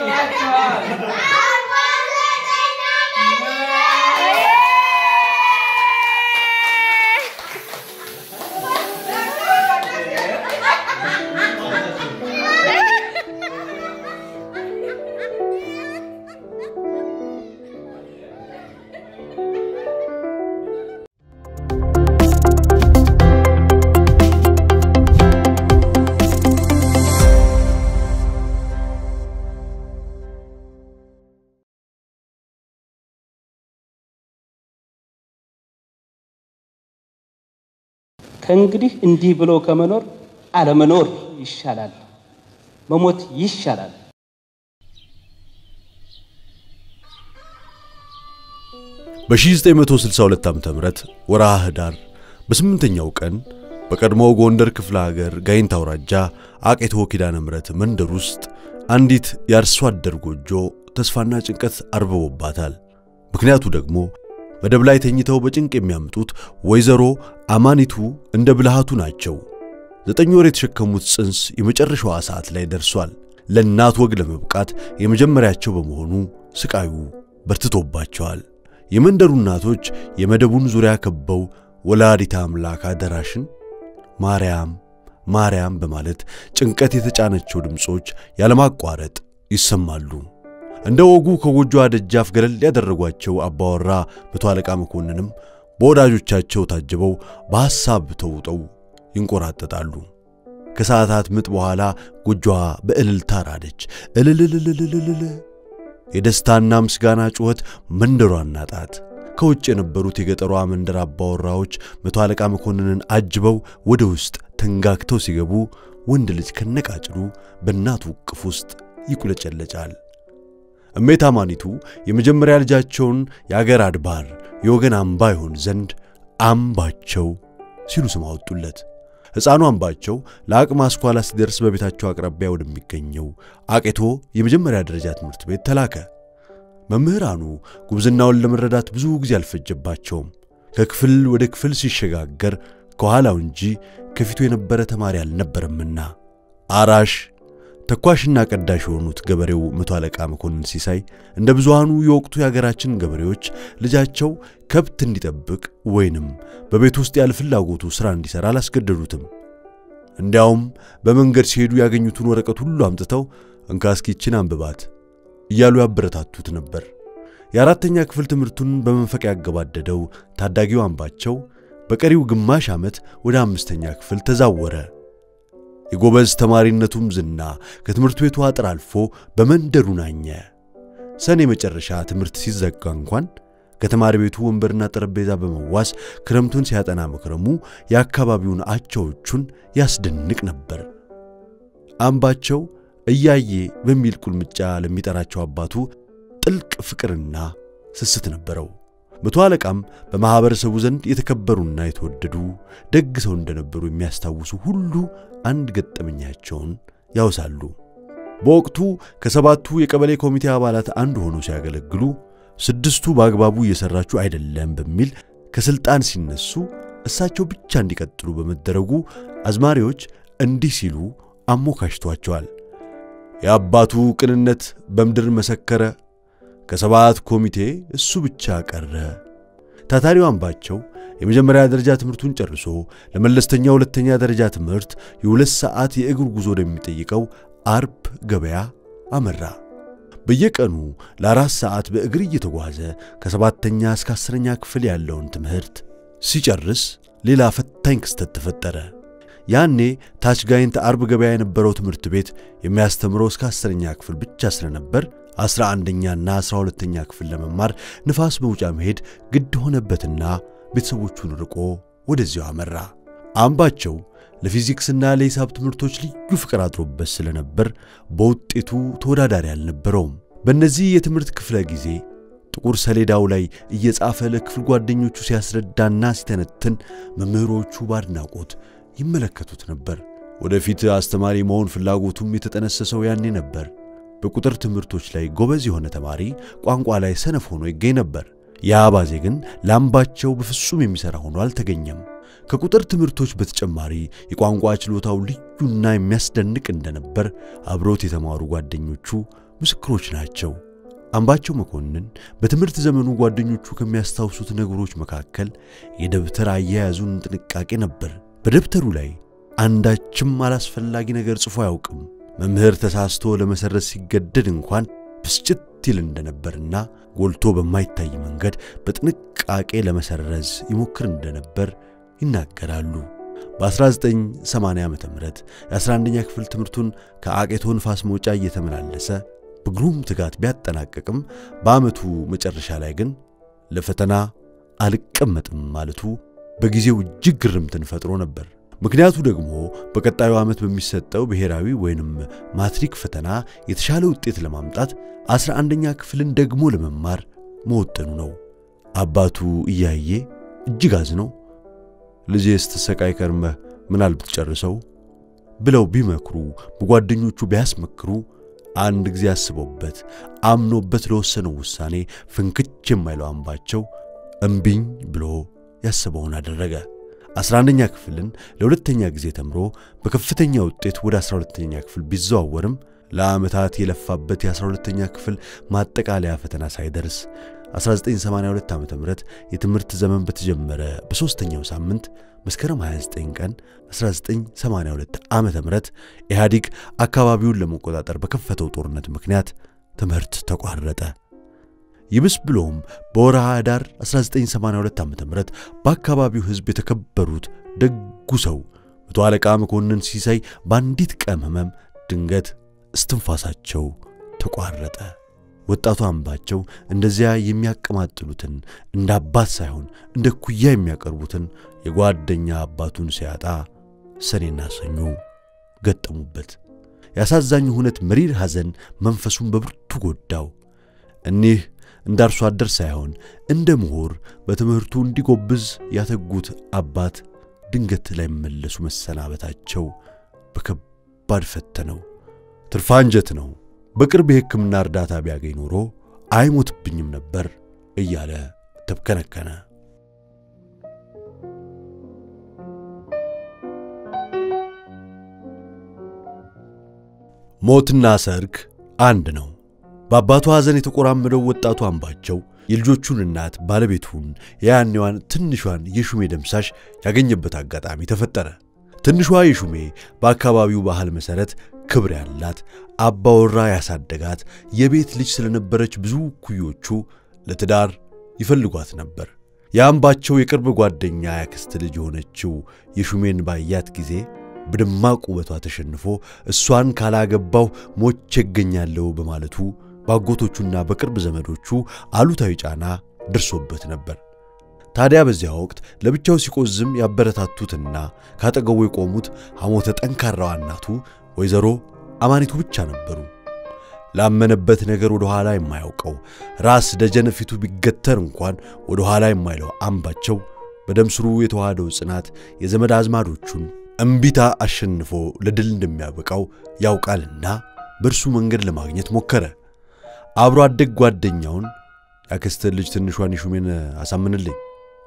ከእንግዲህ እንዲህ ብሎ ከመኖር አለመኖር ይሻላል፣ መሞት ይሻላል። በ1962 ዓ ም ወርሃ ህዳር በስምንተኛው ቀን በቀድሞው ጎንደር ክፍለ ሀገር ጋይንት አውራጃ አቄቶ ኪዳነ ምሕረት መንደር ውስጥ አንዲት የአርሶ አደር ጎጆ ተስፋና ጭንቀት አርብቦባታል። ምክንያቱ ደግሞ መደብ ላይ ተኝተው በጭንቅ የሚያምጡት ወይዘሮ አማኒቱ እንደ ብልሃቱ ናቸው። ዘጠኝ ወር የተሸከሙት ጽንስ የመጨረሻዋ ሰዓት ላይ ደርሷል። ለእናት ወግ ለመብቃት የመጀመሪያቸው በመሆኑ ስቃዩ በርትቶባቸዋል። የመንደሩ እናቶች የመደቡን ዙሪያ ከበው ወላዲተ አምላክ አደራሽን ማርያም ማርያም በማለት ጭንቀት የተጫነቸው ድምፆች ያለማቋረጥ ይሰማሉ። እንደ ወጉ ከጎጆዋ ደጃፍ ገለል ያደረጓቸው አባወራ መቶ አለቃ መኮንንም በወዳጆቻቸው ታጅበው በሐሳብ ተውጠው ይንቆራጠጣሉ። ከሰዓታት ምጥ በኋላ ጎጆዋ በእልልታ ራደች። እልልልልልልል የደስታና ምስጋና ጩኸት መንደሯን ናጣት። ከውጭ የነበሩት የገጠሯ መንደር አባወራዎች መቶ አለቃ መኮንንን አጅበው ወደ ውስጥ ተንጋግተው ሲገቡ ወንድ ልጅ ከነቃጭሉ በእናቱ እቅፍ ውስጥ ይቁለጨለጫል። እሜት አማኒቱ የመጀመሪያ ልጃቸውን የአገር አድባር የወገን አምባ ይሆን ዘንድ አምባቸው ሲሉ ስም አወጡለት። ሕፃኑ አምባቸው ለአቅመ አስኳላ ሲደርስ በቤታቸው አቅራቢያ ወደሚገኘው አቄቶ የመጀመሪያ ደረጃ ትምህርት ቤት ተላከ። መምህራኑ ጉብዝናውን ለመረዳት ብዙ ጊዜ አልፈጀባቸውም። ከክፍል ወደ ክፍል ሲሸጋገር ከኋላው እንጂ ከፊቱ የነበረ ተማሪ አልነበረምና አራሽ ተኳሽና ቀዳሽ የሆኑት ገበሬው መቶ አለቃ መኮንን ሲሳይ እንደ ብዙሃኑ የወቅቱ የአገራችን ገበሬዎች ልጃቸው ከብት እንዲጠብቅ ወይንም በቤት ውስጥ ያለ ፍላጎቱ ሥራ እንዲሠራ አላስገደዱትም። እንዲያውም በመንገድ ሲሄዱ ያገኙትን ወረቀት ሁሉ አምጥተው እንካ እስኪችን አንብባት እያሉ ያበረታቱት ነበር። የአራተኛ ክፍል ትምህርቱን በመንፈቅ ያገባደደው ታዳጊው አምባቸው በቀሪው ግማሽ ዓመት ወደ አምስተኛ ክፍል ተዛወረ። የጎበዝ ተማሪነቱም ዝና ከትምህርት ቤቱ አጥር አልፎ በመንደሩ ናኘ። ሰኔ መጨረሻ ትምህርት ሲዘጋ እንኳን ከተማሪ ቤቱ ወንበርና ጠረጴዛ በመዋስ ክረምቱን ሲያጠና መክረሙ የአካባቢውን አቻዎቹን ያስደንቅ ነበር። አምባቸው እያዬ በሚል ቁልምጫ ለሚጠራቸው አባቱ ጥልቅ ፍቅርና ስስት ነበረው። መቶ አለቃም በማኅበረሰቡ ዘንድ የተከበሩና የተወደዱ ደግ ሰው እንደነበሩ የሚያስታውሱ ሁሉ አንድ ገጠመኛቸውን ያውሳሉ። በወቅቱ ከሰባቱ የቀበሌ ኮሚቴ አባላት አንዱ ሆነው ሲያገለግሉ ስድስቱ በአግባቡ እየሠራችሁ አይደለም በሚል ከሥልጣን ሲነሱ እሳቸው ብቻ እንዲቀጥሉ በመደረጉ አዝማሪዎች እንዲህ ሲሉ አሞካሽቷቸዋል። የአባቱ ቅንነት በምድር መሰከረ፣ ከሰባት ኮሚቴ እሱ ብቻ ቀረ። ታታሪው አምባቸው የመጀመሪያ ደረጃ ትምህርቱን ጨርሶ ለመለስተኛ ሁለተኛ ደረጃ ትምህርት የሁለት ሰዓት የእግር ጉዞ ወደሚጠይቀው አርብ ገበያ አመራ። በየቀኑ ለአራት ሰዓት በእግር እየተጓዘ ከሰባተኛ እስከ አስረኛ ክፍል ያለውን ትምህርት ሲጨርስ ሌላ ፈታኝ ክስተት ተፈጠረ። ያኔ ታች ጋይንት አርብ ገበያ የነበረው ትምህርት ቤት የሚያስተምረው እስከ አስረኛ ክፍል ብቻ ስለነበር አስራ አንደኛና አስራ ሁለተኛ ክፍል ለመማር ንፋስ መውጫ መሄድ ግድ ሆነበትና ቤተሰቦቹን ርቆ ወደዚያው አመራ። አምባቸው ለፊዚክስና ለሂሳብ ትምህርቶች ልዩ ፍቅር አድሮበት ስለነበር በውጤቱ ተወዳዳሪ አልነበረውም። በእነዚህ የትምህርት ክፍለ ጊዜ ጥቁር ሰሌዳው ላይ እየጻፈ ለክፍል ጓደኞቹ ሲያስረዳና ሲተነትን መምህሮቹ ባድናቆት ይመለከቱት ነበር። ወደፊት አስተማሪ መሆን ፍላጎቱም የተጠነሰሰው ያኔ ነበር። በቁጥር ትምህርቶች ላይ ጎበዝ የሆነ ተማሪ ቋንቋ ላይ ሰነፍ ሆኖ ይገኝ ነበር። የአባዜ ግን ለአምባቸው በፍጹም የሚሠራ ሆኖ አልተገኘም። ከቁጥር ትምህርቶች በተጨማሪ የቋንቋ ችሎታው ልዩና የሚያስደንቅ እንደነበር አብሮት የተማሩ ጓደኞቹ ምስክሮች ናቸው። አምባቸው መኮንን በትምህርት ዘመኑ ጓደኞቹ ከሚያስታውሱት ነገሮች መካከል የደብተር አያያዙን ጥንቃቄ ነበር። በደብተሩ ላይ አንዳችም አላስፈላጊ ነገር ጽፎ አያውቅም። መምህር ተሳስቶ ለመሰረዝ ሲገደድ እንኳን ብስጭት ይል እንደነበርና ጎልቶ በማይታይ መንገድ በጥንቃቄ ለመሰረዝ ይሞክር እንደነበር ይናገራሉ። በ1980 ዓ ም የ11ኛ ክፍል ትምህርቱን ከአቄቶ ንፋስ መውጫ እየተመላለሰ በግሩም ትጋት ቢያጠናቀቅም በዓመቱ መጨረሻ ላይ ግን ለፈተና አልቀመጥም ማለቱ በጊዜው እጅግ ግርምትን ፈጥሮ ነበር። ምክንያቱ ደግሞ በቀጣዩ ዓመት በሚሰጠው ብሔራዊ ወይንም ማትሪክ ፈተና የተሻለ ውጤት ለማምጣት አስራ አንደኛ ክፍልን ደግሞ ለመማር መወጠኑ ነው። አባቱ እያየ እጅግ አዝነው ልጄ ስትሰቃይ ከርመህ ምናል ብትጨርሰው ብለው ቢመክሩ በጓደኞቹ ቢያስመክሩ አንድ ጊዜ አስበውበት አምኖበት ለወሰነው ውሳኔ ፍንክች የማይለው አምባቸው እምቢኝ ብሎ ያስበውን አደረገ። አስራ አንደኛ ክፍልን ለሁለተኛ ጊዜ ተምሮ በከፍተኛ ውጤት ወደ አስራ ሁለተኛ ክፍል ቢዘዋወርም ለዓመታት የለፋበት የአስራ ሁለተኛ ክፍል ማጠቃለያ ፈተና ሳይደርስ 1982 ዓ ም የትምህርት ዘመን በተጀመረ በሦስተኛው ሳምንት መስከረም 29 ቀን 1982 ዓ ም ኢህአዲግ አካባቢውን ለመቆጣጠር በከፈተው ጦርነት ምክንያት ትምህርት ተቋረጠ። ይብስ ብሎም በወርሃ ኅዳር 1982 ዓ ም በአካባቢው ሕዝብ የተከበሩት ደጉ ሰው መቶ አለቃ መኮንን ሲሳይ በአንዲት ቀን ሕመም ድንገት እስትንፋሳቸው ተቋረጠ። ወጣቱ አምባቸው እንደዚያ የሚያቀማጥሉትን እንደ አባት ሳይሆን እንደ ኩያ የሚያቀርቡትን የጓደኛ አባቱን ሲያጣ ሰኔና ሰኞ ገጠሙበት። ያሳዛኙ ሁነት መሪር ሐዘን መንፈሱን በብርቱ ጎዳው። እኒህ እንደ አርሶ አደር ሳይሆን እንደ ምሁር በትምህርቱ እንዲጎብዝ ያተጉት አባት ድንገት ላይ መለሱ መሰናበታቸው በከባድ ፈተነው። ትርፋ አንጀት ነው። በቅርብ የሕክምና እርዳታ ቢያገኝ ኖሮ አይሞትብኝም ነበር እያለ ተብከነከነ። ሞትና ሰርግ አንድ ነው። በአባቱ ሐዘን የተቆራመደው ወጣቱ አምባቸው የልጆቹን እናት ባለቤቱን የያኔዋን ትንሿን የሹሜ ደምሳሽ ያገኘበት አጋጣሚ ተፈጠረ። ትንሿ የሹሜ በአካባቢው ባህል መሠረት ክብር ያላት አባወራ ያሳደጋት የቤት ልጅ ስለነበረች ብዙ ኩዮቹ ለትዳር ይፈልጓት ነበር። የአምባቸው የቅርብ ጓደኛ ያክስት ልጅ የሆነችው የሹሜን ባያት ጊዜ በደማቅ ውበቷ ተሸንፎ እሷን ካላገባው ሞቼ እገኛለሁ በማለቱ በአጎቶቹና በቅርብ ዘመዶቹ አሉታዊ ጫና ደርሶበት ነበር። ታዲያ በዚያ ወቅት ለብቻው ሲቆዝም ያበረታቱትና ካጠገቡ የቆሙት ሐሞተ ጠንካራዋ እናቱ ወይዘሮ አማኒቱ ብቻ ነበሩ። ላመነበት ነገር ወደ ኋላ የማያውቀው ራስ ደጀን ፊቱ ቢገተር እንኳን ወደ ኋላ የማይለው አምባቸው በደም ስሩ የተዋሃደው ጽናት የዘመድ አዝማዶቹን እምቢታ አሸንፎ ለድል እንደሚያበቃው ያውቃልና በእርሱ መንገድ ለማግኘት ሞከረ። አብሮ አደግ ጓደኛውን ያክስትህ ልጅ ትንሿን የሹሜን አሳምንልኝ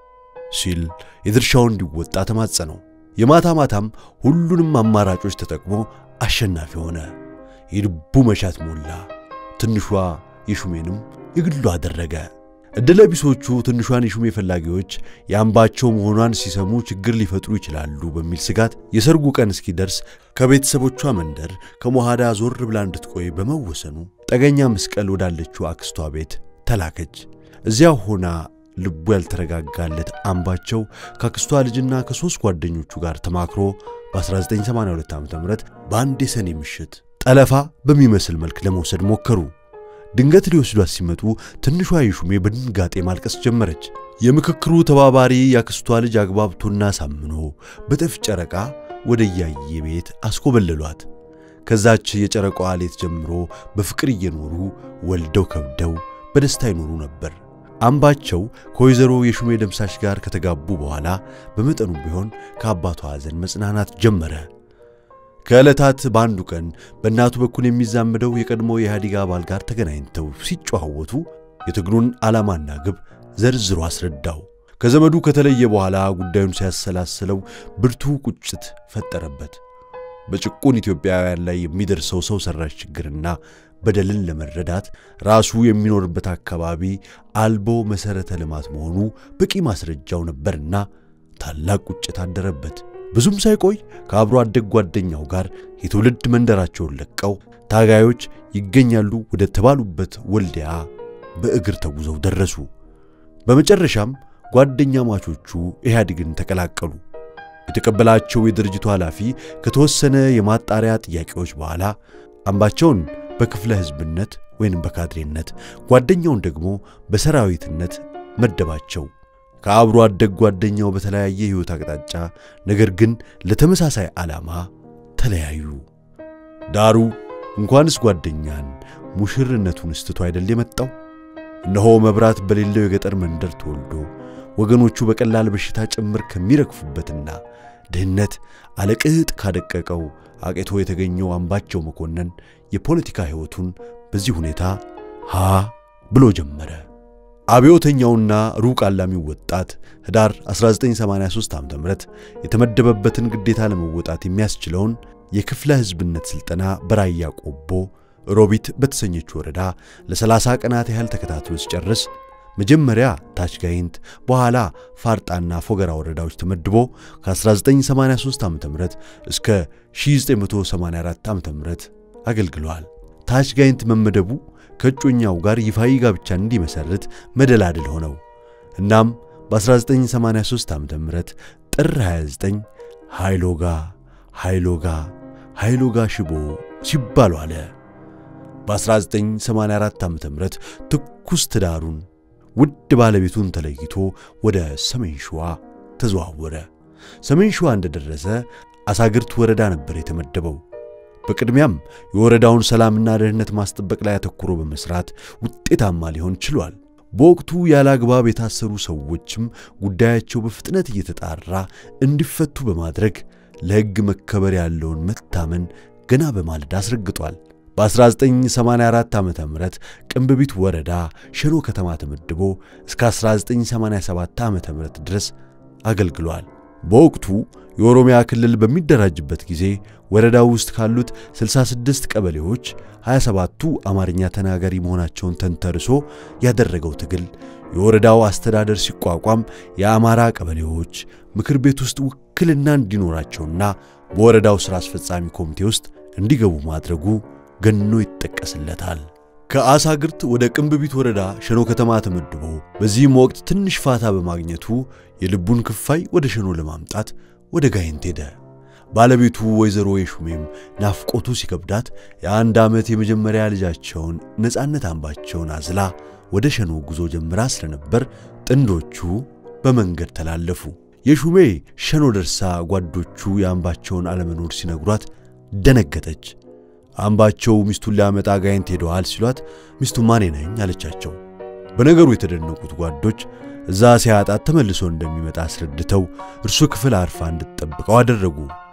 ሲል የድርሻውን እንዲወጣ ተማጸነው። የማታ ማታም ሁሉንም አማራጮች ተጠቅሞ አሸናፊ ሆነ። የልቡ መሻት ሞላ። ትንሿ የሹሜንም የግሉ አደረገ። ዕድለ ቢሶቹ ትንሿን የሹሜ ፈላጊዎች የአምባቸው መሆኗን ሲሰሙ ችግር ሊፈጥሩ ይችላሉ በሚል ስጋት የሰርጉ ቀን እስኪደርስ ከቤተሰቦቿ መንደር ከሞሃዳ ዞር ብላ እንድትቆይ በመወሰኑ ጠገኛ መስቀል ወዳለችው አክስቷ ቤት ተላከች። እዚያ ሆና ልቡ ያልተረጋጋለት አምባቸው ከአክስቷ ልጅና ከሦስት ጓደኞቹ ጋር ተማክሮ በ1982 ዓ ም በአንድ የሰኔ ምሽት ጠለፋ በሚመስል መልክ ለመውሰድ ሞከሩ። ድንገት ሊወስዷት ሲመጡ ትንሿ የሹሜ በድንጋጤ ማልቀስ ጀመረች። የምክክሩ ተባባሪ የአክስቷ ልጅ አግባብቶና ሳምኖ በጥፍ ጨረቃ ወደ እያየ ቤት አስኮበለሏት። ከዛች የጨረቃዋ ሌት ጀምሮ በፍቅር እየኖሩ ወልደው ከብደው በደስታ ይኖሩ ነበር። አምባቸው ከወይዘሮ የሹሜ ደምሳሽ ጋር ከተጋቡ በኋላ በመጠኑ ቢሆን ከአባቷ ሐዘን መጽናናት ጀመረ። ከዕለታት በአንዱ ቀን በእናቱ በኩል የሚዛመደው የቀድሞ የኢህአዴግ አባል ጋር ተገናኝተው ሲጨዋወቱ የትግሉን ዓላማና ግብ ዘርዝሮ አስረዳው። ከዘመዱ ከተለየ በኋላ ጉዳዩን ሲያሰላስለው ብርቱ ቁጭት ፈጠረበት። በጭቁን ኢትዮጵያውያን ላይ የሚደርሰው ሰው ሠራሽ ችግርና በደልን ለመረዳት ራሱ የሚኖርበት አካባቢ አልቦ መሠረተ ልማት መሆኑ በቂ ማስረጃው ነበርና ታላቅ ቁጭት አደረበት። ብዙም ሳይቆይ ከአብሮ አደግ ጓደኛው ጋር የትውልድ መንደራቸውን ለቀው ታጋዮች ይገኛሉ ወደ ተባሉበት ወልዲያ በእግር ተጉዘው ደረሱ። በመጨረሻም ጓደኛ ማቾቹ ኢህአዴግን ተቀላቀሉ። የተቀበላቸው የድርጅቱ ኃላፊ ከተወሰነ የማጣሪያ ጥያቄዎች በኋላ አምባቸውን በክፍለ ሕዝብነት ወይንም በካድሬነት ጓደኛውን ደግሞ በሰራዊትነት መደባቸው። ከአብሮ አደግ ጓደኛው በተለያየ ሕይወት አቅጣጫ ነገር ግን ለተመሳሳይ ዓላማ ተለያዩ። ዳሩ እንኳንስ ጓደኛን ሙሽርነቱን ስትቶ አይደል የመጣው? እነሆ መብራት በሌለው የገጠር መንደር ተወልዶ ወገኖቹ በቀላል በሽታ ጭምር ከሚረግፉበትና ድህነት አለቅጥ ካደቀቀው አቄቶ የተገኘው አምባቸው መኮንን የፖለቲካ ሕይወቱን በዚህ ሁኔታ ሃ ብሎ ጀመረ። አብዮተኛውና ሩቅ አላሚው ወጣት ኅዳር 1983 ዓ ም የተመደበበትን ግዴታ ለመወጣት የሚያስችለውን የክፍለ ሕዝብነት ሥልጠና በራያ ቆቦ ሮቢት በተሰኘች ወረዳ ለ30 ቀናት ያህል ተከታትሎ ሲጨርስ መጀመሪያ ታች ጋይንት በኋላ ፋርጣና ፎገራ ወረዳዎች ተመድቦ ከ1983 ዓ ም እስከ 1984 ዓ ም አገልግሏል። ታች ጋይንት መመደቡ ከእጮኛው ጋር ይፋዊ ጋብቻ እንዲመሰርት መደላድል ሆነው። እናም በ1983 ዓ ም ጥር 29 ሃይሎጋ ሃይሎጋ ሃይሎጋ ሽቦ ሲባሉ አለ። በ1984 ዓ ም ትኩስ ትዳሩን ውድ ባለቤቱን ተለይቶ ወደ ሰሜን ሸዋ ተዘዋወረ። ሰሜን ሸዋ እንደደረሰ አሳግርት ወረዳ ነበር የተመደበው። በቅድሚያም የወረዳውን ሰላምና ደህንነት ማስጠበቅ ላይ አተኩሮ በመስራት ውጤታማ ሊሆን ችሏል። በወቅቱ ያለ አግባብ የታሰሩ ሰዎችም ጉዳያቸው በፍጥነት እየተጣራ እንዲፈቱ በማድረግ ለሕግ መከበር ያለውን መታመን ገና በማለዳ አስረግጧል። በ1984 ዓ ም ቅንብቢት ወረዳ ሸኖ ከተማ ተመድቦ እስከ 1987 ዓ ም ድረስ አገልግሏል። በወቅቱ የኦሮሚያ ክልል በሚደራጅበት ጊዜ ወረዳው ውስጥ ካሉት 66 ቀበሌዎች 27ቱ አማርኛ ተናጋሪ መሆናቸውን ተንተርሶ ያደረገው ትግል የወረዳው አስተዳደር ሲቋቋም የአማራ ቀበሌዎች ምክር ቤት ውስጥ ውክልና እንዲኖራቸውና በወረዳው ሥራ አስፈጻሚ ኮሚቴ ውስጥ እንዲገቡ ማድረጉ ገኖ ይጠቀስለታል። ከአሳግርት ወደ ቅንብቢት ወረዳ ሸኖ ከተማ ተመድቦ በዚህም ወቅት ትንሽ ፋታ በማግኘቱ የልቡን ክፋይ ወደ ሸኖ ለማምጣት ወደ ጋይንት ሄደ። ባለቤቱ ወይዘሮ የሹሜም ናፍቆቱ ሲከብዳት የአንድ ዓመት የመጀመሪያ ልጃቸውን ነፃነት አምባቸውን አዝላ ወደ ሸኖ ጉዞ ጀምራ ስለነበር ጥንዶቹ በመንገድ ተላለፉ። የሹሜ ሸኖ ደርሳ ጓዶቹ የአምባቸውን አለመኖር ሲነግሯት ደነገጠች። አምባቸው ሚስቱን ሊያመጣ ጋይንት ሄደዋል ሲሏት ሚስቱ ማኔ ነኝ አለቻቸው። በነገሩ የተደነቁት ጓዶች እዛ ሲያጣት ተመልሶ እንደሚመጣ አስረድተው እርሱ ክፍል አርፋ እንድትጠብቀው አደረጉ።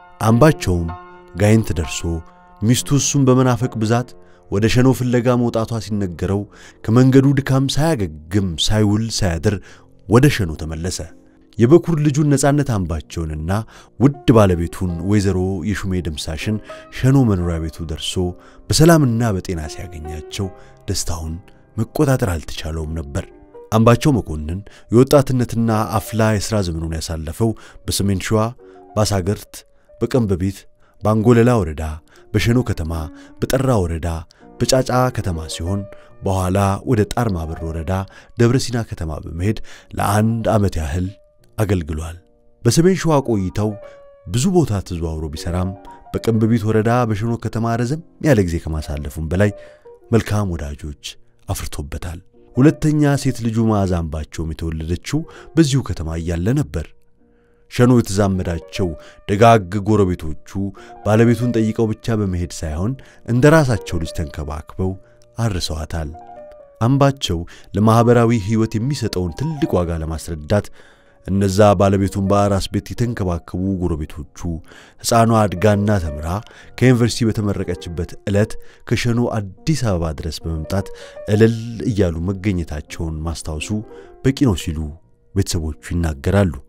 አምባቸውም ጋይንት ደርሶ ሚስቱ እሱን በመናፈቅ ብዛት ወደ ሸኖ ፍለጋ መውጣቷ ሲነገረው ከመንገዱ ድካም ሳያገግም ሳይውል ሳያድር ወደ ሸኖ ተመለሰ። የበኩር ልጁን ነፃነት አምባቸውንና ውድ ባለቤቱን ወይዘሮ የሹሜ ደምሳሽን ሸኖ መኖሪያ ቤቱ ደርሶ በሰላምና በጤና ሲያገኛቸው ደስታውን መቆጣጠር አልተቻለውም ነበር። አምባቸው መኮንን የወጣትነትና አፍላ የሥራ ዘመኑን ያሳለፈው በሰሜን ሸዋ፣ በአሳገርት፣ በቀንበቤት፣ በአንጎለላ ወረዳ፣ በሸኖ ከተማ፣ በጠራ ወረዳ፣ በጫጫ ከተማ ሲሆን በኋላ ወደ ጣርማበር ወረዳ ደብረ ሲና ከተማ በመሄድ ለአንድ ዓመት ያህል አገልግሏል። በሰሜን ሸዋ ቆይታው ብዙ ቦታ ተዘዋውሮ ቢሰራም በቀንበቢት ወረዳ በሸኖ ከተማ ረዘም ያለ ጊዜ ከማሳለፉም በላይ መልካም ወዳጆች አፍርቶበታል። ሁለተኛ ሴት ልጁ መዓዛ አምባቸውም የተወለደችው በዚሁ ከተማ እያለ ነበር። ሸኖ የተዛመዳቸው ደጋግ ጎረቤቶቹ ባለቤቱን ጠይቀው ብቻ በመሄድ ሳይሆን እንደ ራሳቸው ልጅ ተንከባክበው አርሰዋታል። አምባቸው ለማኅበራዊ ሕይወት የሚሰጠውን ትልቅ ዋጋ ለማስረዳት እነዛ ባለቤቱን በአራስ ቤት የተንከባከቡ ጎረቤቶቹ ሕፃኗ አድጋና ተምራ ከዩኒቨርሲቲ በተመረቀችበት ዕለት ከሸኖ አዲስ አበባ ድረስ በመምጣት እልል እያሉ መገኘታቸውን ማስታወሱ በቂ ነው ሲሉ ቤተሰቦቹ ይናገራሉ።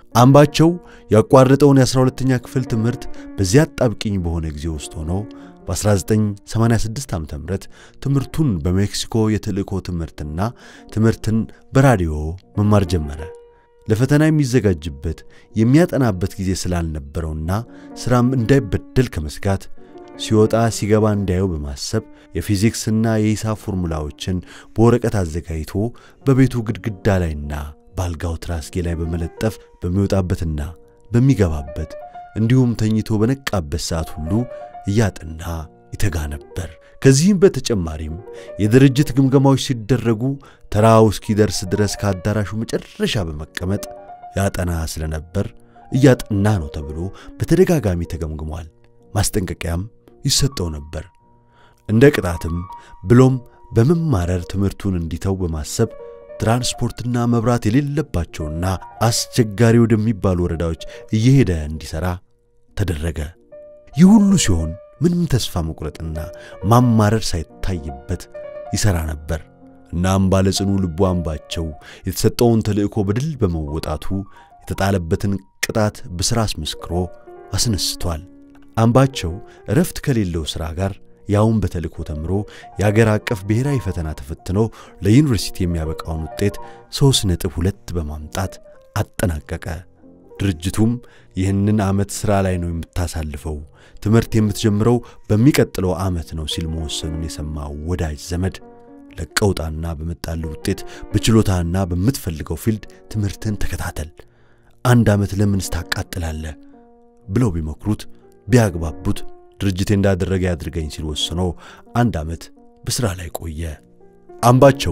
አምባቸው ያቋረጠውን የ12ኛ ክፍል ትምህርት በዚያ አጣብቂኝ በሆነ ጊዜ ውስጥ ሆኖ በ1986 ዓ ም ትምህርቱን በሜክሲኮ የተልእኮ ትምህርትና ትምህርትን በራዲዮ መማር ጀመረ። ለፈተና የሚዘጋጅበት የሚያጠናበት ጊዜ ስላልነበረውና ሥራም እንዳይበደል ከመስጋት ሲወጣ ሲገባ እንዳየው በማሰብ የፊዚክስና የሂሳብ ፎርሙላዎችን በወረቀት አዘጋጅቶ በቤቱ ግድግዳ ላይና በአልጋው ትራስጌ ላይ በመለጠፍ በሚወጣበትና በሚገባበት እንዲሁም ተኝቶ በነቃበት ሰዓት ሁሉ እያጠና ይተጋ ነበር። ከዚህም በተጨማሪም የድርጅት ግምገማዎች ሲደረጉ ተራው እስኪደርስ ድረስ ከአዳራሹ መጨረሻ በመቀመጥ ያጠና ስለነበር እያጠና ነው ተብሎ በተደጋጋሚ ተገምግሟል። ማስጠንቀቂያም ይሰጠው ነበር። እንደ ቅጣትም ብሎም በመማረር ትምህርቱን እንዲተው በማሰብ ትራንስፖርትና መብራት የሌለባቸውና አስቸጋሪ ወደሚባሉ ወረዳዎች እየሄደ እንዲሠራ ተደረገ። ይህ ሁሉ ሲሆን ምንም ተስፋ መቁረጥና ማማረር ሳይታይበት ይሠራ ነበር። እናም ባለጽኑ ልቡ አምባቸው የተሰጠውን ተልእኮ በድል በመወጣቱ የተጣለበትን ቅጣት በሥራ አስመስክሮ አስነስቷል። አምባቸው እረፍት ከሌለው ሥራ ጋር ያውን በተልእኮ ተምሮ የአገር አቀፍ ብሔራዊ ፈተና ተፈትኖ ለዩኒቨርሲቲ የሚያበቃውን ውጤት ሦስት ነጥብ ሁለት በማምጣት አጠናቀቀ። ድርጅቱም ይህንን ዓመት ሥራ ላይ ነው የምታሳልፈው፣ ትምህርት የምትጀምረው በሚቀጥለው ዓመት ነው ሲል መወሰኑን የሰማው ወዳጅ ዘመድ ለቀውጣና በመጣልህ ውጤት በችሎታና በምትፈልገው ፊልድ ትምህርትን ተከታተል፣ አንድ ዓመት ለምንስ ታቃጥላለህ ብለው ቢመክሩት ቢያግባቡት ድርጅቴ እንዳደረገ ያድርገኝ ሲል ወስኖ አንድ ዓመት በሥራ ላይ ቆየ። አምባቸው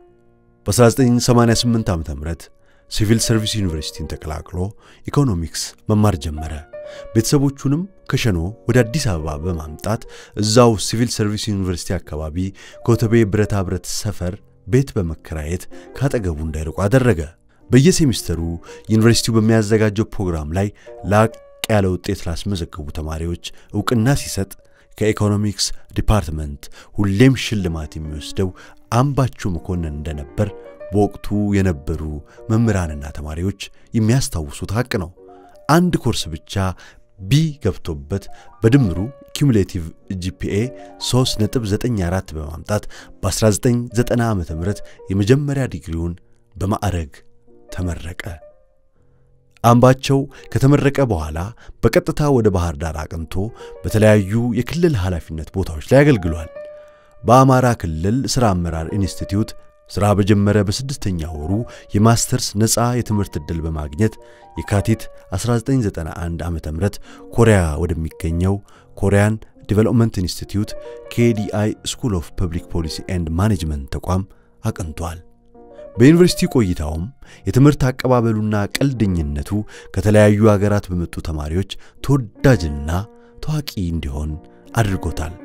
በ1988 ዓ ም ሲቪል ሰርቪስ ዩኒቨርሲቲን ተቀላቅሎ ኢኮኖሚክስ መማር ጀመረ። ቤተሰቦቹንም ከሸኖ ወደ አዲስ አበባ በማምጣት እዛው ሲቪል ሰርቪስ ዩኒቨርሲቲ አካባቢ ኮተቤ ብረታ ብረት ሰፈር ቤት በመከራየት ካጠገቡ እንዳይርቁ አደረገ። በየሴሚስተሩ ዩኒቨርሲቲው በሚያዘጋጀው ፕሮግራም ላይ ላቅ ያለ ውጤት ላስመዘገቡ ተማሪዎች ዕውቅና ሲሰጥ ከኢኮኖሚክስ ዲፓርትመንት ሁሌም ሽልማት የሚወስደው አምባቸው መኮንን እንደነበር በወቅቱ የነበሩ መምህራንና ተማሪዎች የሚያስታውሱት ሐቅ ነው። አንድ ኮርስ ብቻ ቢ ገብቶበት በድምሩ ኪሙሌቲቭ ጂፒኤ 3.94 በማምጣት በ1990 ዓ ም የመጀመሪያ ዲግሪውን በማዕረግ ተመረቀ። አምባቸው ከተመረቀ በኋላ በቀጥታ ወደ ባህር ዳር አቅንቶ በተለያዩ የክልል ኃላፊነት ቦታዎች ላይ አገልግሏል። በአማራ ክልል ሥራ አመራር ኢንስቲትዩት ሥራ በጀመረ በስድስተኛ ወሩ የማስተርስ ነፃ የትምህርት ዕድል በማግኘት የካቲት 1991 ዓ ም ኮሪያ ወደሚገኘው ኮሪያን ዲቨሎፕመንት ኢንስቲትዩት ኬዲአይ ስኩል ኦፍ ፐብሊክ ፖሊሲ ኤንድ ማኔጅመንት ተቋም አቅንቷል። በዩኒቨርሲቲ ቆይታውም የትምህርት አቀባበሉና ቀልደኝነቱ ከተለያዩ አገራት በመጡ ተማሪዎች ተወዳጅና ታዋቂ እንዲሆን አድርጎታል።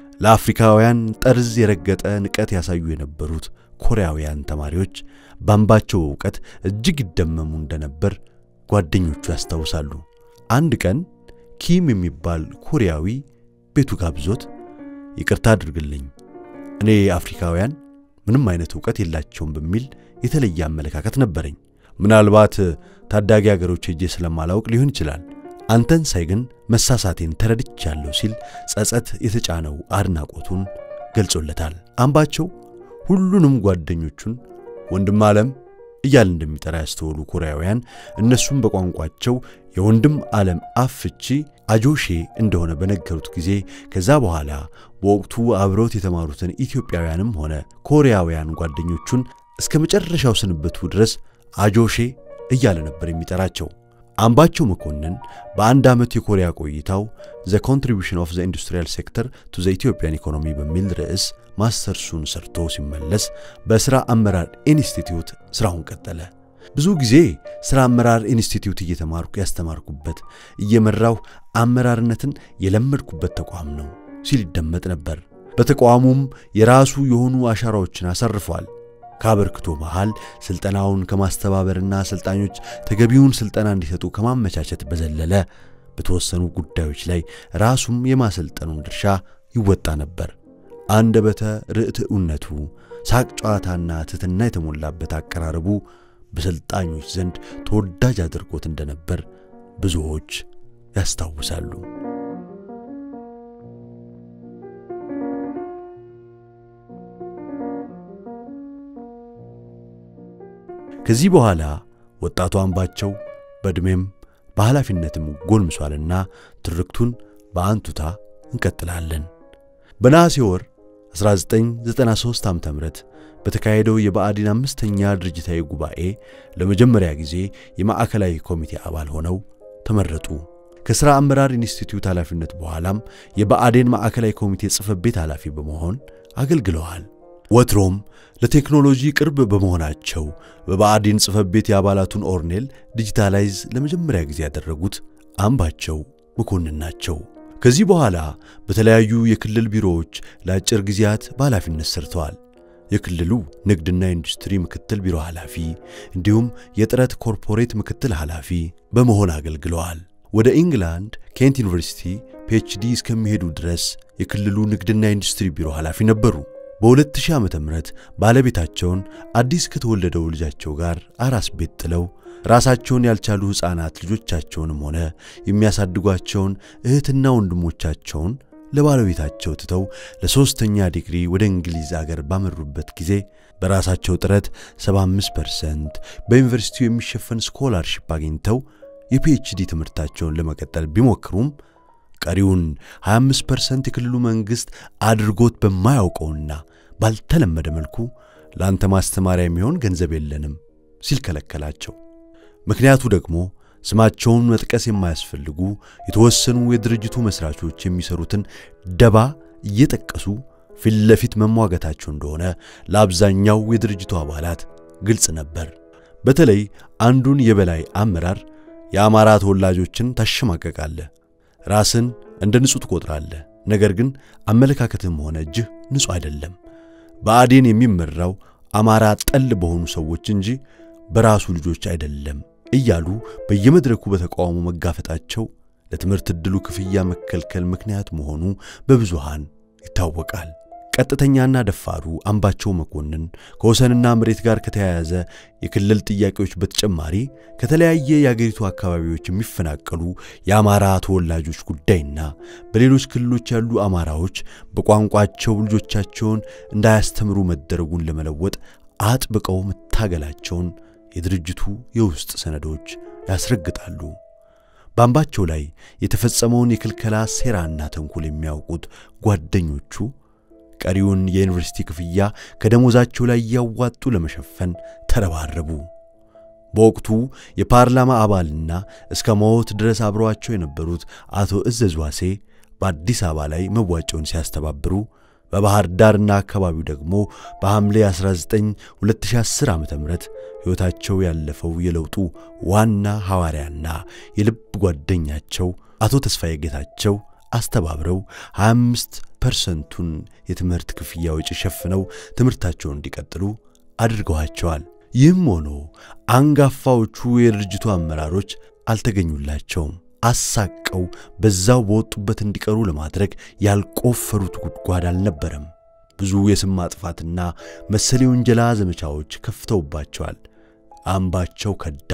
ለአፍሪካውያን ጠርዝ የረገጠ ንቀት ያሳዩ የነበሩት ኮሪያውያን ተማሪዎች በአምባቸው ዕውቀት እጅግ ይደመሙ እንደነበር ጓደኞቹ ያስታውሳሉ። አንድ ቀን ኪም የሚባል ኮሪያዊ ቤቱ ጋብዞት ይቅርታ አድርግልኝ እኔ አፍሪካውያን ምንም አይነት ዕውቀት የላቸውም በሚል የተለየ አመለካከት ነበረኝ። ምናልባት ታዳጊ አገሮች ሄጄ ስለማላውቅ ሊሆን ይችላል። አንተን ሳይ ግን መሳሳቴን ተረድቻለሁ ሲል ጸጸት የተጫነው አድናቆቱን ገልጾለታል። አምባቸው ሁሉንም ጓደኞቹን ወንድም ዓለም እያል እንደሚጠራ ያስተውሉ ኮሪያውያን እነሱም በቋንቋቸው የወንድም ዓለም አፍ ፍቺ አጆሼ እንደሆነ በነገሩት ጊዜ ከዛ በኋላ በወቅቱ አብረውት የተማሩትን ኢትዮጵያውያንም ሆነ ኮሪያውያን ጓደኞቹን እስከ መጨረሻው ስንብቱ ድረስ አጆሼ እያለ ነበር የሚጠራቸው። አምባቸው መኮንን በአንድ ዓመት የኮሪያ ቆይታው ዘ ኮንትሪቢሽን ኦፍ ዘ ኢንዱስትሪያል ሴክተር ቱ ዘ ኢትዮጵያን ኢኮኖሚ በሚል ርዕስ ማስተርሱን ሰርቶ ሲመለስ በሥራ አመራር ኢንስቲትዩት ሥራውን ቀጠለ። ብዙ ጊዜ ሥራ አመራር ኢንስቲትዩት እየተማርኩ ያስተማርኩበት እየመራሁ አመራርነትን የለመድኩበት ተቋም ነው ሲል ይደመጥ ነበር። በተቋሙም የራሱ የሆኑ አሻራዎችን አሰርፏል። ከአበርክቶ መሃል ሥልጠናውን ከማስተባበርና አሰልጣኞች ተገቢውን ሥልጠና እንዲሰጡ ከማመቻቸት በዘለለ በተወሰኑ ጉዳዮች ላይ ራሱም የማሰልጠኑን ድርሻ ይወጣ ነበር። አንደበተ ርትዕነቱ፣ ሳቅ ጨዋታና ትሕትና የተሞላበት አቀራረቡ በሰልጣኞች ዘንድ ተወዳጅ አድርጎት እንደነበር ብዙዎች ያስታውሳሉ። ከዚህ በኋላ ወጣቱ አምባቸው በዕድሜም በኃላፊነትም ጎልምሷልና ትርክቱን በአንቱታ እንቀጥላለን። በነሐሴ ወር 1993 ዓ ም በተካሄደው የብአዴን አምስተኛ ድርጅታዊ ጉባኤ ለመጀመሪያ ጊዜ የማዕከላዊ ኮሚቴ አባል ሆነው ተመረጡ። ከሥራ አመራር ኢንስቲትዩት ኃላፊነት በኋላም የብአዴን ማዕከላዊ ኮሚቴ ጽሕፈት ቤት ኃላፊ በመሆን አገልግለዋል። ወትሮም ለቴክኖሎጂ ቅርብ በመሆናቸው በብአዴን ጽሕፈት ቤት የአባላቱን ኦርኔል ዲጂታላይዝ ለመጀመሪያ ጊዜ ያደረጉት አምባቸው መኮንን ናቸው። ከዚህ በኋላ በተለያዩ የክልል ቢሮዎች ለአጭር ጊዜያት በኃላፊነት ሰርተዋል። የክልሉ ንግድና ኢንዱስትሪ ምክትል ቢሮ ኃላፊ እንዲሁም የጥረት ኮርፖሬት ምክትል ኃላፊ በመሆን አገልግለዋል። ወደ ኢንግላንድ ኬንት ዩኒቨርሲቲ ፒኤችዲ እስከሚሄዱ ድረስ የክልሉ ንግድና ኢንዱስትሪ ቢሮ ኃላፊ ነበሩ። በ2000 ዓ ም ባለቤታቸውን አዲስ ከተወለደው ልጃቸው ጋር አራስ ቤት ጥለው ራሳቸውን ያልቻሉ ሕፃናት ልጆቻቸውንም ሆነ የሚያሳድጓቸውን እህትና ወንድሞቻቸውን ለባለቤታቸው ትተው ለሦስተኛ ዲግሪ ወደ እንግሊዝ አገር ባመሩበት ጊዜ በራሳቸው ጥረት 75% በዩኒቨርሲቲው የሚሸፈን ስኮላርሺፕ አግኝተው የፒኤችዲ ትምህርታቸውን ለመቀጠል ቢሞክሩም ቀሪውን 25% የክልሉ መንግሥት አድርጎት በማያውቀውና ባልተለመደ መልኩ ለአንተ ማስተማሪያ የሚሆን ገንዘብ የለንም ሲል ከለከላቸው። ምክንያቱ ደግሞ ስማቸውን መጥቀስ የማያስፈልጉ የተወሰኑ የድርጅቱ መስራቾች የሚሰሩትን ደባ እየጠቀሱ ፊት ለፊት መሟገታቸው እንደሆነ ለአብዛኛው የድርጅቱ አባላት ግልጽ ነበር። በተለይ አንዱን የበላይ አመራር የአማራ ተወላጆችን ታሸማቀቃለህ፣ ራስን እንደ ንጹሕ ትቆጥራለህ፣ ነገር ግን አመለካከትም ሆነ እጅህ ንጹሕ አይደለም። ብአዴን የሚመራው አማራ ጠል በሆኑ ሰዎች እንጂ በራሱ ልጆች አይደለም እያሉ በየመድረኩ በተቃውሞ መጋፈጣቸው ለትምህርት ዕድሉ ክፍያ መከልከል ምክንያት መሆኑ በብዙሃን ይታወቃል። ቀጥተኛና ደፋሩ አምባቸው መኮንን ከወሰንና መሬት ጋር ከተያያዘ የክልል ጥያቄዎች በተጨማሪ ከተለያየ የአገሪቱ አካባቢዎች የሚፈናቀሉ የአማራ ተወላጆች ጉዳይና በሌሎች ክልሎች ያሉ አማራዎች በቋንቋቸው ልጆቻቸውን እንዳያስተምሩ መደረጉን ለመለወጥ አጥብቀው መታገላቸውን የድርጅቱ የውስጥ ሰነዶች ያስረግጣሉ። በአምባቸው ላይ የተፈጸመውን የክልከላ ሴራና ተንኮል የሚያውቁት ጓደኞቹ ቀሪውን የዩኒቨርሲቲ ክፍያ ከደሞዛቸው ላይ እያዋጡ ለመሸፈን ተረባረቡ። በወቅቱ የፓርላማ አባልና እስከ ሞት ድረስ አብረዋቸው የነበሩት አቶ እዘዝ ዋሴ በአዲስ አበባ ላይ መዋጮውን ሲያስተባብሩ በባህር ዳርና አካባቢው ደግሞ በሐምሌ 19 2010 ዓ ም ሕይወታቸው ያለፈው የለውጡ ዋና ሐዋርያና የልብ ጓደኛቸው አቶ ተስፋዬ ጌታቸው አስተባብረው 25 ፐርሰንቱን የትምህርት ክፍያ ወጪ ሸፍነው ትምህርታቸውን እንዲቀጥሉ አድርገዋቸዋል። ይህም ሆኖ አንጋፋዎቹ የድርጅቱ አመራሮች አልተገኙላቸውም። አሳቀው በዛው በወጡበት እንዲቀሩ ለማድረግ ያልቆፈሩት ጉድጓድ አልነበረም። ብዙ የስም ማጥፋትና መሰል የውንጀላ ዘመቻዎች ከፍተውባቸዋል። አምባቸው ከዳ፣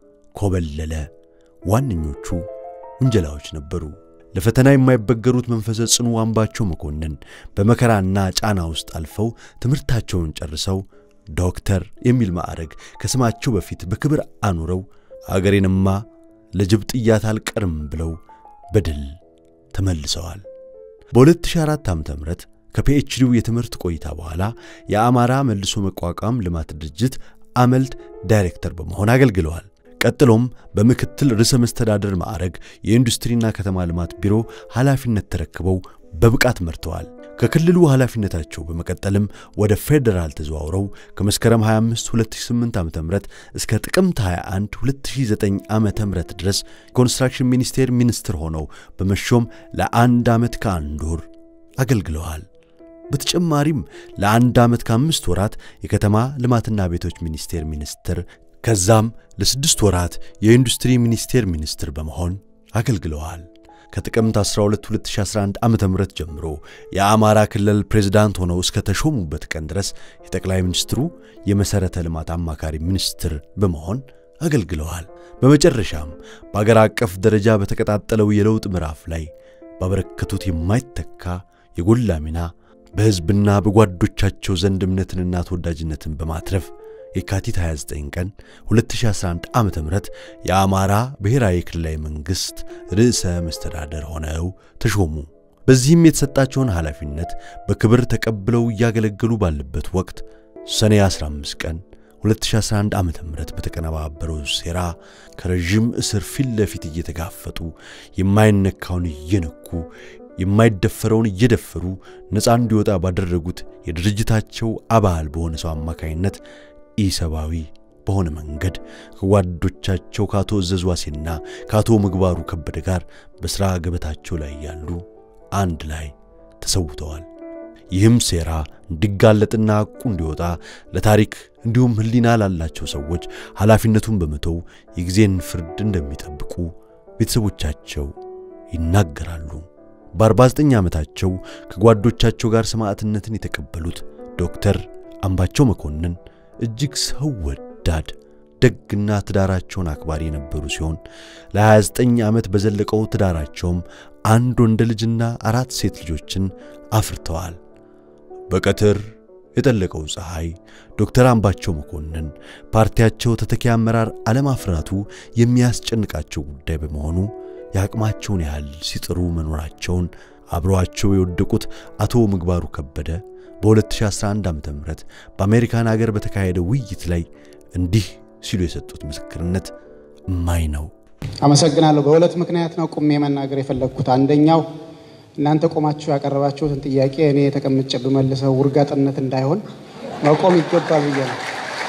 ኮበለለ ዋነኞቹ ውንጀላዎች ነበሩ። ለፈተና የማይበገሩት መንፈሰ ጽኑ አምባቸው መኮንን በመከራና ጫና ውስጥ አልፈው ትምህርታቸውን ጨርሰው ዶክተር የሚል ማዕረግ ከስማቸው በፊት በክብር አኑረው አገሬንማ ለጅብ ጥያት አልቀርም ብለው በድል ተመልሰዋል። በ2004 ዓ ም ከፒኤችዲው የትምህርት ቆይታ በኋላ የአማራ መልሶ መቋቋም ልማት ድርጅት አመልድ ዳይሬክተር በመሆን አገልግለዋል። ቀጥሎም በምክትል ርዕሰ መስተዳደር ማዕረግ የኢንዱስትሪና ከተማ ልማት ቢሮ ኃላፊነት ተረክበው በብቃት መርተዋል። ከክልሉ ኃላፊነታቸው በመቀጠልም ወደ ፌዴራል ተዘዋውረው ከመስከረም 25 2008 ዓ.ም እስከ ጥቅምት 21 2009 ዓ.ም ድረስ ኮንስትራክሽን ሚኒስቴር ሚኒስትር ሆነው በመሾም ለአንድ ዓመት ከአንድ ወር አገልግለዋል። በተጨማሪም ለአንድ ዓመት ከአምስት ወራት የከተማ ልማትና ቤቶች ሚኒስቴር ሚኒስትር ከዛም ለስድስት ወራት የኢንዱስትሪ ሚኒስቴር ሚኒስትር በመሆን አገልግለዋል። ከጥቅምት 12 2011 ዓ ም ጀምሮ የአማራ ክልል ፕሬዝዳንት ሆነው እስከ ተሾሙበት ቀን ድረስ የጠቅላይ ሚኒስትሩ የመሠረተ ልማት አማካሪ ሚኒስትር በመሆን አገልግለዋል። በመጨረሻም በአገር አቀፍ ደረጃ በተቀጣጠለው የለውጥ ምዕራፍ ላይ ባበረከቱት የማይተካ የጎላ ሚና በሕዝብና በጓዶቻቸው ዘንድ እምነትንና ተወዳጅነትን በማትረፍ የካቲት 29 ቀን 2011 ዓ ም የአማራ ብሔራዊ ክልላዊ መንግሥት ርዕሰ መስተዳደር ሆነው ተሾሙ። በዚህም የተሰጣቸውን ኃላፊነት በክብር ተቀብለው እያገለገሉ ባለበት ወቅት ሰኔ 15 ቀን 2011 ዓ ም በተቀነባበረው ሴራ ከረዥም እስር ፊት ለፊት እየተጋፈጡ የማይነካውን እየነኩ የማይደፈረውን እየደፈሩ ነፃ እንዲወጣ ባደረጉት የድርጅታቸው አባል በሆነ ሰው አማካይነት ኢሰብአዊ በሆነ መንገድ ከጓዶቻቸው ከአቶ እዘዙ ዋሴና ከአቶ ምግባሩ ከበደ ጋር በሥራ ገበታቸው ላይ ያሉ አንድ ላይ ተሰውተዋል። ይህም ሴራ እንዲጋለጥና ሐቁ እንዲወጣ ለታሪክ እንዲሁም ሕሊና ላላቸው ሰዎች ኃላፊነቱን በመተው የጊዜን ፍርድ እንደሚጠብቁ ቤተሰቦቻቸው ይናገራሉ። በ49 ዓመታቸው ከጓዶቻቸው ጋር ሰማዕትነትን የተቀበሉት ዶክተር አምባቸው መኮንን እጅግ ሰው ወዳድ ደግና ትዳራቸውን አክባሪ የነበሩ ሲሆን ለ29 ዓመት በዘለቀው ትዳራቸውም አንድ ወንድ ልጅና አራት ሴት ልጆችን አፍርተዋል። በቀትር የጠለቀው ፀሐይ ዶክተር አምባቸው መኮንን ፓርቲያቸው ተተኪ አመራር አለማፍራቱ የሚያስጨንቃቸው ጉዳይ በመሆኑ የአቅማቸውን ያህል ሲጥሩ መኖራቸውን አብረዋቸው የወደቁት አቶ ምግባሩ ከበደ በ2011 ዓ ም በአሜሪካን አገር በተካሄደ ውይይት ላይ እንዲህ ሲሉ የሰጡት ምስክርነት እማኝ ነው። አመሰግናለሁ። በሁለት ምክንያት ነው ቁሜ መናገር የፈለግኩት። አንደኛው እናንተ ቆማችሁ ያቀረባችሁትን ጥያቄ እኔ የተቀምጬ ብመልሰው ውርጋጥነት እንዳይሆን መቆም ይገባል ብዬ ነው።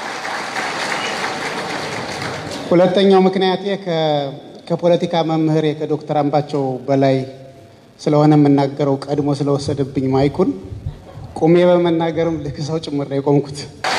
ሁለተኛው ምክንያቴ ከፖለቲካ መምህሬ ከዶክተር አምባቸው በላይ ስለሆነ የምናገረው ቀድሞ ስለወሰደብኝ ማይኩን ቁሜ በመናገርም ልክ ሰው ጭምር ነው የቆምኩት።